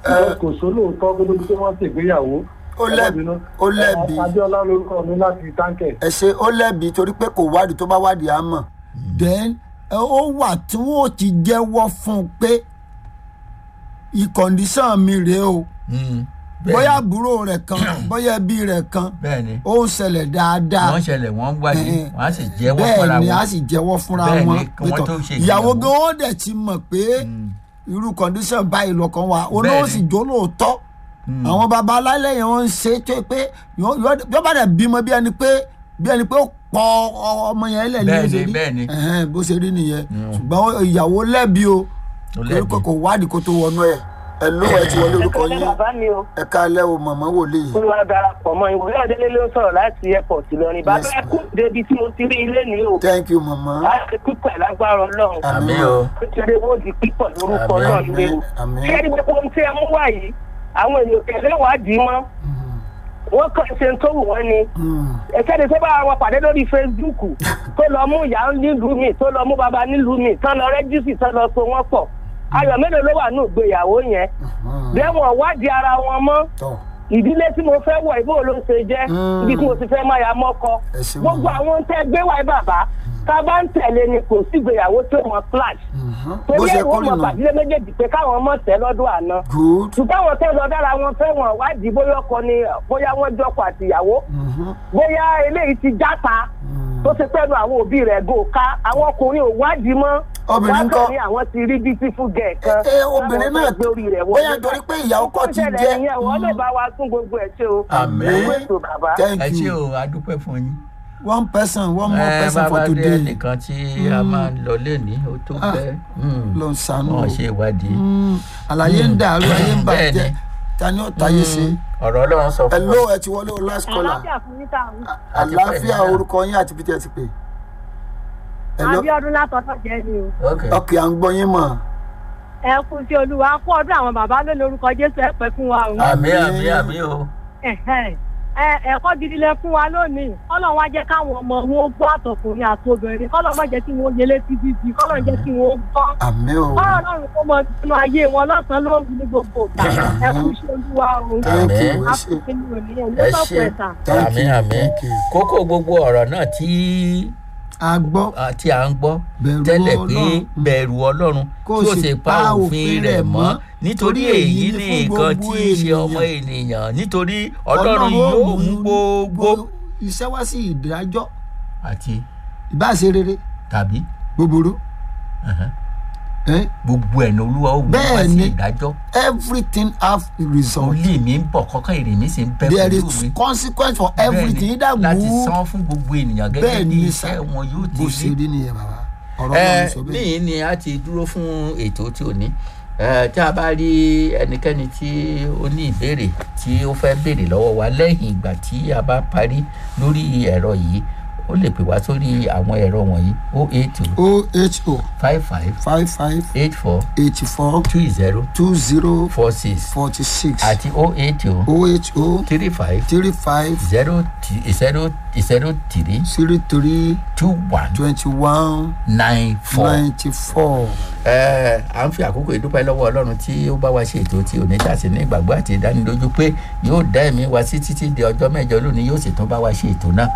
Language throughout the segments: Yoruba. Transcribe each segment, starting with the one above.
Ẹ, kò sólóòótọ́ kó lóbi tí wọ́n ṣègbéyàwó. ó lẹ́bi ó lẹ́bi Adéọlá lórúkọ mi láti táǹkẹ̀. ẹ ṣe ó lẹ́bi torí pé kò wádìí tó bá wádìí á mọ̀ then ẹ, ó wà tí wọ́n ti jẹ́wọ́ fún un pé ìkọ̀ǹdíṣàn mi rèé o Mm, bẹ́ẹ̀ bóyá ni, àbúrò rẹ̀ kan bóyá ẹbí rẹ̀ kan bẹ́ẹ̀ ni ó ń ṣẹlẹ̀ dáadáa wọ́n ṣẹlẹ̀ wọ́n wádìí Eh, wọ́n á sì jẹ́wọ́ fúnra bẹ́ẹ̀ ni wọn a sì jẹ́wọ́ fúnra Bẹ́ẹ̀ wọn ni, kí wọ́n pétọ́, tó ṣe ìyàwó ìgbéyàwó. gan ó dẹ̀ ti mọ̀ pé irú kọ̀ǹdíṣàn báyìí lọ́kàn wa olóò ni. sì jó lóòótọ́ àwọn baba alálẹ̀ yẹn wọ́n ń ṣe tó pé yọ- yọ- yọ bá dẹ̀ bímọ bí ẹni pé bí ẹni pé ó pọ ọmọ yẹn lẹ̀ ní Bẹ́ẹ̀ ni, ṣe rí bẹ́ẹ̀ ni. Ẹ̀hẹ́n, bó ṣe rí nìyẹn ṣùgbọ́n ìyàwó lẹ́bi o Ó torí lẹ́bi. pé kò wádìí kó tó wọnú ẹ̀ ẹ ló ẹ ti wọlé orúkọ Ẹ̀kọ́ yín bàbá mi o. ẹ káalẹ́ o mọ̀mọ́ wòlíì Olúwa darapọ̀ mọ́ ìwòye Adélé ló ń sọ̀rọ̀ láti airport Ìlọrin. Bàbá Yes, ẹ kú débi tí mo ti rí ilé ní o. thank you mọ̀mọ́ Láti pípẹ̀ lágbára Ọlọ́run. àmì o Nítorí owó di pípọ̀ lórúkọ Àmín, náà ilé o. àmín. Ṣé ẹni gbogbo ohun tí ẹ mú wá yìí? Àwọn èèyàn tẹ̀lé wádìí mọ́. Wọ́n kàn ṣe ń tó wù wọ́n ni. Mm, Ẹ̀kẹ́ni tó bá wọn pàdé lórí Facebook tó lọ mú ìyá nílùú mi tó lọ mú bàbá nílùú mi tán lọ rẹ́jísì tán lọ so wọ́n pọ̀. Ayọ̀ mélòó ló wà ní ìgbéyàwó yẹn? mm, Bẹ́ẹ̀ wọ́n wádìí ara wọn mọ́ tọ́ ìdílé tí mo fẹ́ wọ̀ ìbò ló ṣe jẹ́ Mm. ibi tí mo ti fẹ́ máa ya mọ́kọ Ẹ ṣé gbogbo màmá. àwọn tẹ́ gbé wáyé bàbá tá a bá ń tẹ̀lé ni kò sí ìgbéyàwó tó wọn flash mhm. bó torí ṣe ẹ̀ wọ́n kórè mọ̀ nù pàdílé méjèèjì pé káwọn ọmọ tẹ̀ lọ́dún àná good ṣùgbọ́n àwọn tẹ́ lọ dára wọn fẹ́ wọn wádìí bóyá ọkọ ni bóyá wọ́n jọkọ àtìyàwó Mhm, bóyá eléyìí ti játa mm. tó ṣe pẹ́nu àwọn òbí rẹ̀ gò ká àwọn ọkùnrin ò wádìí mọ́ Obìnrin Wọ́n ńkọ́? kàn ní àwọn ti rí beautiful girl kan ẹ obìnrin láwọn náà fẹ́ gbé orí rẹ̀ bóyá wọlé torí pé ìyàwó kọ́ ti ìṣẹ̀lẹ̀ jẹ́ ìyẹn wọ́n lè bá wa tún gbogbo ẹ̀ ṣe o. Àmín. Owó ètò bàbá. thank ẹ ṣé you o adúpẹ́ fún yín. one person one more ẹ person for bàbá dé today ẹnìkan tí a máa ń lọ lẹ́ni ó tó Ah, bẹ́ẹ̀ ló ń ṣàánú wọ́n o. ṣe ìwádìí. Mm, àlàyé ń dàrú ayé ń Bẹ́ẹ̀ bàjẹ́ ni. ta ni ó tayé ṣe ọ̀rọ̀ ọlọ́run sọ ẹ fún ló wa. ẹ ti wọlé o last caller àlàáfíà fún yín táwọn Àti àlàáfíà pẹ̀lú náà. orúkọ yín àti pété ẹ ti pè ẹ ló abiodun látọ̀tọ̀ jẹ́ ni o ok ọkẹ à ń gbọ́ yín mọ̀ ẹ kú sí olúwa kú ọdún àwọn bàbá ló lórúkọ jésù ẹ pẹ́ fún wa o àmì àmì àmì o. Ẹ̀hẹ́n. ẹ ẹ̀kọ́ gidi lẹ fún wa lónìí kọ́lọ̀ wá jẹ́ káwọn ọmọ wọn gbọ́ àtọkùnrin àti obìnrin kọ́lọ̀ má jẹ́ kí wọ́n yẹlé sí bíbí kọ́lọ̀ jẹ́ kí wọ́n gbọ́ àmì o kọ́lọ̀ náà kó mọ nínú ayé wọn lọ́sàn-án lóru ní gbogbo ìgbà ẹ kú sí olúwa o thank you Àmín. ẹ ṣe àfọ̀kẹ́ ni òní ẹ̀ ní ẹ sọ́kù ṣe ẹ̀ta. Thank àmì you, àmì thank you. kókó gbogbo ọ̀rọ̀ náà tí a gbọ́ ah, tí à ń gbọ́ Bẹ̀rù tẹ́lẹ̀ pé Ọlọ́run. bẹ̀rù ọlọ́run Kó tí ó sì sì pa òfin rẹ̀ mọ́ nítorí èyí ní nǹkan tí í ṣe ọmọ ènìyàn nítorí ọlọ́run ó yóò mú gbogbo iṣẹ́ wá sí ìdájọ́ àti ìbáṣe rere tàbí búburú ẹ̀hẹ́n, eh? gbogbo ẹ̀ ní olúwa ó mú Bẹ́ẹ̀ wá sí ni. ìdájọ́ everything have a result olè mi ń bọ̀ kọ́kọ́ èrè mi sì ń bẹ́ there pẹ̀lú is mi consequence for Bẹ́ẹ̀ ni, everything that láti good san fún gbogbo ènìyàn gẹ́gẹ́ bẹ́ẹ̀ bí ni iṣẹ́ sá wọn yóò ti bó ṣe rí rí nìyẹn bàbá ọ̀rọ̀ ẹ náà sọ bẹ́ẹ̀ níyìn ni a ti dúró fún ètò tí ò ní ẹ tí a bá rí ẹnikẹ́ni tí ó ní ìbéèrè tí ó fẹ́ béèrè lọ́wọ́ wa lẹ́yìn ìgbà tí a bá parí lórí ẹ̀rọ yìí ó lè pè wá sórí àwọn ẹ̀rọ wọ̀nyí o eight two oho five five five five eight four eighty four two zero two zero four six forty six àti o eight two oho three five three five zero t- zero zero three three three two one twenty one nine four. ninety four. ẹ à ń fi àkókò ìdúpẹ́ lọ́wọ́ ọlọ́run tí ó bá wa ṣe ètò tí òní tàṣí ní ìgbàgbọ́ àti ìdánilójú pé yóò dá ẹ̀mí wa sí títí di ọjọ́ mẹ́jọ lónìí yóò sì tún bá wa ṣe ètò náà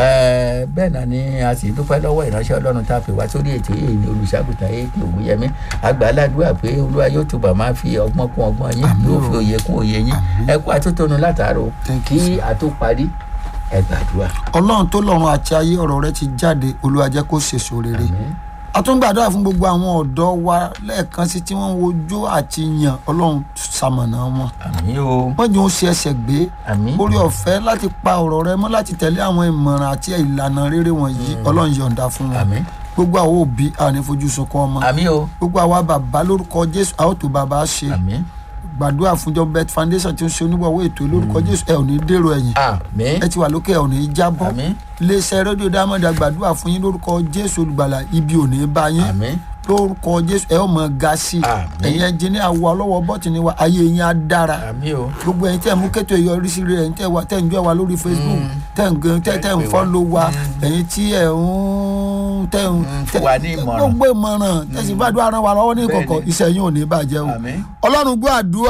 ẹ bẹ́ẹ̀ náà ni a sì dúpẹ́ lọ́wọ́ ìránṣẹ́ ọlọ́run tá a fi wá sórí ètò yìí ní olùṣàgùtàn èkì ògúnyẹmí àgbà aládùúgbà pé olúwa yóò túbọ̀ máa fi ọgbọ́n kún ọgbọ́n yín Àmín yóò o. fi òye kún òye yín ẹ kú àtúntòun látàárọ̀ Thank you, kí sir. a tó parí ẹ gbàdúrà. ọlọ́run tó lọ́run àti ayé ọ̀rọ̀ rẹ ti jáde olúwa jẹ́ kó ṣèṣò rere Àmín. a tún gbàdúrà fún gbogbo àwọn ọ̀dọ́ wa lẹ́ẹ̀kan sí tí wọ́n ń wojú àti yàn ọlọ́run ṣamọ̀nà wọn àmín o wọ́n jẹ́ ó ṣe ẹsẹ̀ gbé àmín orí ọ̀fẹ́ láti pa ọ̀rọ̀ rẹ mọ́ láti tẹ̀lé àwọn ìmọ̀ràn àti ìlànà rere wọ̀nyí ọlọ́run yọ̀ǹda fún wọn àmín gbogbo àwọn òbí àní fojú sunkún ọmọ àmín o gbogbo àwa bàbá lórúkọ jésù a ó tó bàbá ṣe àmín gbàdúrà fúnjọ bet foundation tí ó ń ṣe onígbàwó ètò lórúkọ jésù ẹ ò ní dèrò ẹ̀yìn àmín ẹ ti wà lókè ẹ ò ní jábọ́ àmín iléeṣẹ́ rédíò diamond àgbàdúrà fún yín lórúkọ jésù olùgbàlà ibi ò ní bá yín àmín lórúkọ jésù ẹ ó mọ ga sí i Àmín. ẹ̀yin ẹnjìníà wọ ọlọ́wọ́ bọ́tìnì wa ayé yín á dára àmín o gbogbo ẹ̀yin tẹ́ ẹ mú kétò ìyọrísí rẹ̀ ẹ̀yin tẹ́ ẹ wá tẹ́ ẹ ń jọ wa lórí facebook tẹ́ ẹ ń gan tẹ́ tẹ́ ẹ ń fọ́lọ́ wa ẹ̀yin tí ẹ ń tẹ́ ẹ ń fún wa ní ìmọ̀ràn. gbogbo ìmọ̀ràn tẹ́sí gbàdúrà ràn wá lọ́wọ́ ní ìkọ̀kọ̀ Bẹ́ẹ̀ni. iṣẹ́ yín ò ní bàjẹ́ o àmín. ọlọ́run gbọ́ àdúrà